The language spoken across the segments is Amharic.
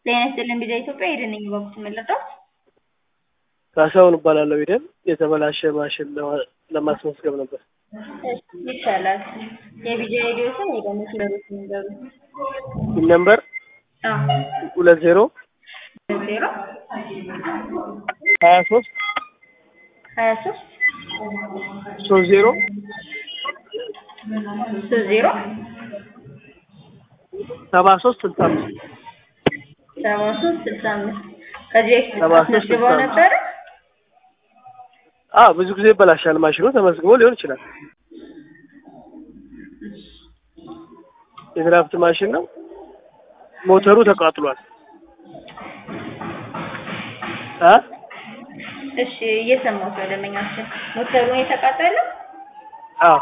ጤና ይስጥልን ቪዛ ኢትዮጵያ ሄደን ነኝ በኩት መለጣት ካሳሁን እባላለሁ። ሄደን የተበላሸ ማሽን ለማ- ለማስመዝገብ ነበር። ይቻላል። የቪዛ ሬዲዮ ስም ሄደን ስለሩት ንገሩ። ይህ ነምበር ሁለት ዜሮ ዜሮ ሀያ ሶስት ሀያ ሶስት ሶስት ዜሮ ሶስት ዜሮ ሰባ ሶስት ስልሳ አምስት ሰባ ሶስት ስልሳ አምስት ከዚህ በፊት ሰባ ሶስት አስመዝግበው ስልሳ አምስት ነበረ? አዎ ብዙ ጊዜ ይበላሻል ማሽኑ ተመዝግቦ ሊሆን ይችላል። የድራፍት ማሽን ነው። ሞተሩ ተቃጥሏል። አ እሺ እየሰማሁት ነው ደንበኛችን። ሞተሩ ነው የተቃጠለው? አዎ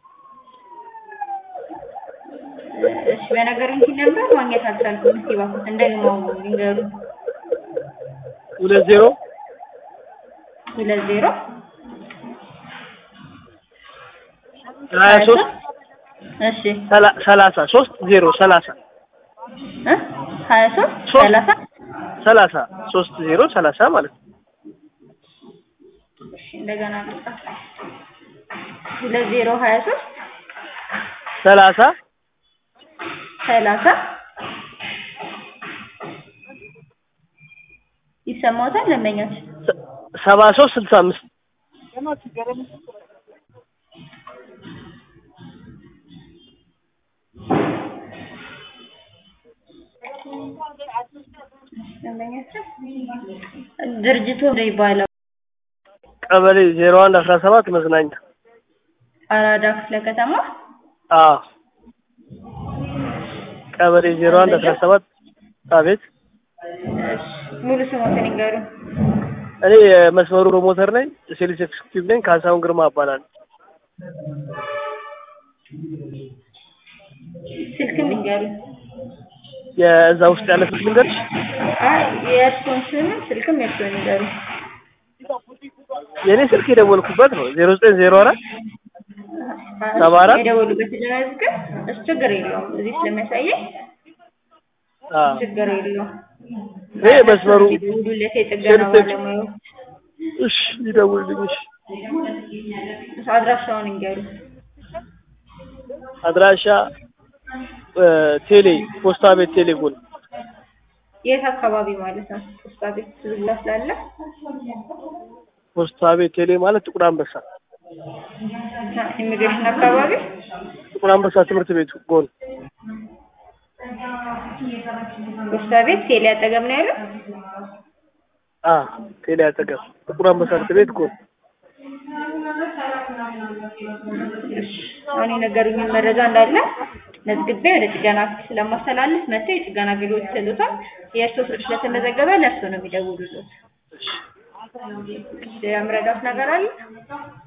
እሺ በነገሩኝ ኪ ነበር ማግኘት አልቻልኩም። እስኪ እባክዎት እንደግመው ይንገሩ። ሁለት ዜሮ ሁለት ዜሮ ሀያ ሶስት እሺ ሰላ- ሰላሳ ሶስት ዜሮ ሰላሳ እ ሀያ ሶስት ሶስት ሰላሳ ሰላሳ ሶስት ዜሮ ሰላሳ ማለት ነው። እሺ እንደገና ልጻፍ። ሁለት ዜሮ ሀያ ሶስት ሰላሳ ሰላሳ ይሰማዎታል ደንበኛችን? ሰ- ሰባ ሶስት ስልሳ አምስት ደንበኛችን ድርጅቱ ነው ይባላል። ቀበሌ ዜሮ አንድ አስራ ሰባት መዝናኛ አራዳ ክፍለ ከተማ አዎ ቀበሌ ዜሮ አንድ አስራ ሰባት አቤት እሺ፣ ሙሉ ስሞትን ይንገሩ። እኔ የመስመሩ ፕሮሞተር ነኝ ሴልስ ኤክስኪዩቲቭ ነኝ ካሳሁን ግርማ እባላለሁ ስልክም ይንገሩ። የእዛ ውስጥ ያለ ስልክ ልንገርሽ አይ የእርስዎን ስምም ስልክም የእርስዎን ይንገሩ። የእኔ ስልክ የደወልኩበት ነው ዜሮ ዘጠኝ ዜሮ አራት ሰባ አራት የደወሉበት ግን እሱ ችግር የለውም። እዚህ ስለሚያሳየኝ አዎ ችግር የለውም። ይሄ መስመሩ ይደውሉለት የጥገና ሴልስ ባለሙያዎች እሺ ይደውልልኝ እሺ አድራሻውን ይንገሩ። አድራሻ እ ቴሌ ፖስታ ቤት ቴሌ ጎን የት አካባቢ ማለት ነው? ፖስታ ቤት ዝግላ ስላለ ፖስታ ቤት ቴሌ ማለት ጥቁር አንበሳ ኢሚግሬሽን አካባቢ ጥቁር አንበሳ ትምህርት ቤቱ ጎን ፖስታ ቤት ቴሌ አጠገብ ነው ያለው። አ ቴሌ አጠገብ ጥቁር አንበሳ ትምህርት ቤት ጎን አሁን የነገሩኝን መረጃ እንዳለ መዝግቤ ወደ ጥገና ክፍል ስለማስተላለፍ መጥተው የጥገና አገልግሎት ይሰጡታል። የእርስዎ ስልክ ስለተመዘገበ ለእርስዎ ነው የሚደውሉት። እሺ፣ የምረዳት ነገር አለ?